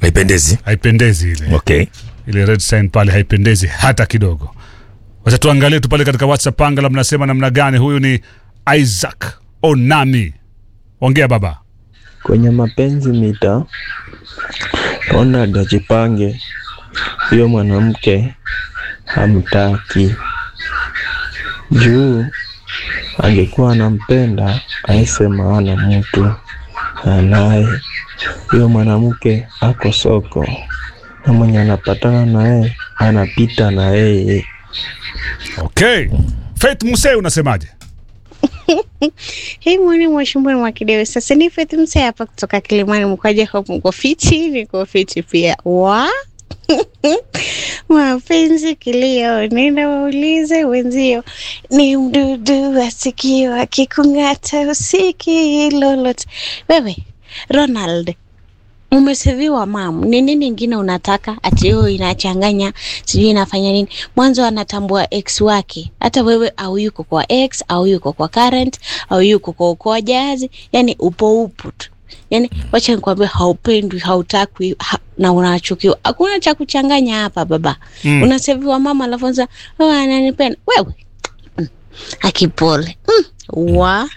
haipendezi haipendezi ile okay ile red sign pale haipendezi hata kidogo wacha tuangalie tu pale katika whatsapp angala mnasema namna gani huyu ni isaac onami ongea baba kwenye mapenzi mita ona dajipange huyo mwanamke hamtaki juu angekuwa anampenda aisema ana mtu anaye huyo mwanamke ako soko na mwenye anapatana naye anapita na yeye okay faith muse unasemaje Hei mwani mwashumbuni mwa kidewe sasa ni Faith Msee hapa kutoka Kilimani mkwaje hapo mko fiti niko fiti pia wa mapenzi kilio nenda waulize wenzio ni mdudu asikio akikung'ata usiki lolote wewe Ronald umeseviwa mam ni nini ingine unataka ati hiyo inachanganya sijui inafanya nini mwanzo anatambua ex wake hata wewe au yuko kwa ex au yuko kwa current au yuko kwa ukoa jazi yani upo upo tu yani wacha nikwambia haupendwi hautakwi ha, na unachukiwa hakuna cha kuchanganya hapa baba mm. unaseviwa mama alafu anza oh, ananipenda wewe mm. akipole mm. wa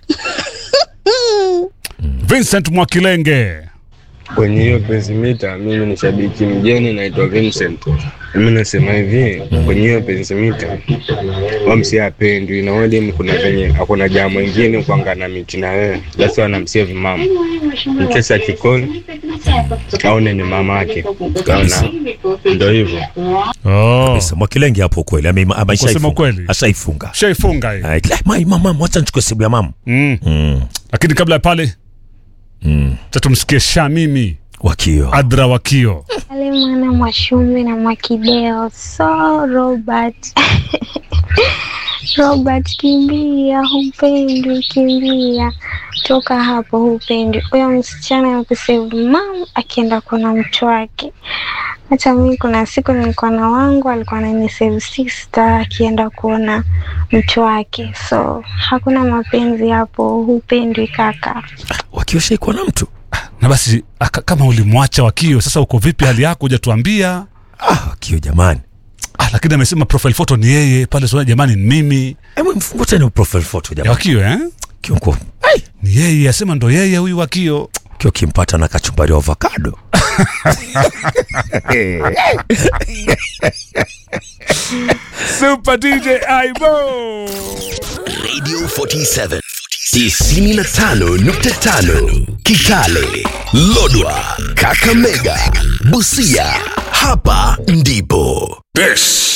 vincent mwakilenge kwenye hiyo pensimita mimi ni shabiki mgeni naitwa Vincent. Mimi nasema hivi kwenye hiyo pensimita wamsi apendwi na wadi kuna venye hakuna jambo ingine kuangana miti na wewe basi wanamsave mama mkesa kikoni aone ni mama yake kaona ndo hivyo oh. Kabisa, mwakilenge hapo kweli ame- ame- Kusema ashaifunga. kweli. ashaifunga shaifunga hii Ai, kila- mai, mama wacha nichukue simu ya mama mm. mm. lakini kabla ya pale mm. tatumsikie shamimi wakio adra wakio Pale mwana Mwashumbi na Mwakideo, so Robert Robert, kimbia, hupendwi, kimbia, toka hapo, hupendwi. Huyo msichana akusave mam akienda kuona mtu wake. Hata mimi kuna siku nilikuwa na wangu alikuwa ananisave sister akienda kuona mtu wake, so hakuna mapenzi hapo, hupendwi kaka. wakio shaikuwa na mtu na basi aka, kama ulimwacha wakio sasa uko vipi hali yako hujatuambia ah, wakio jamani ah, lakini amesema profile photo ni yeye pale sona jamani ni mimi hebu mfungue tena profile photo ya jamani wakio eh? kionko ni yeye asema ndo yeye huyu wakio kio kimpata na kachumbari wa avocado super dj aibo Radio 47 tisini na tano nukta tano Kitale, Lodwa, Kakamega, Busia. Hapa ndipo This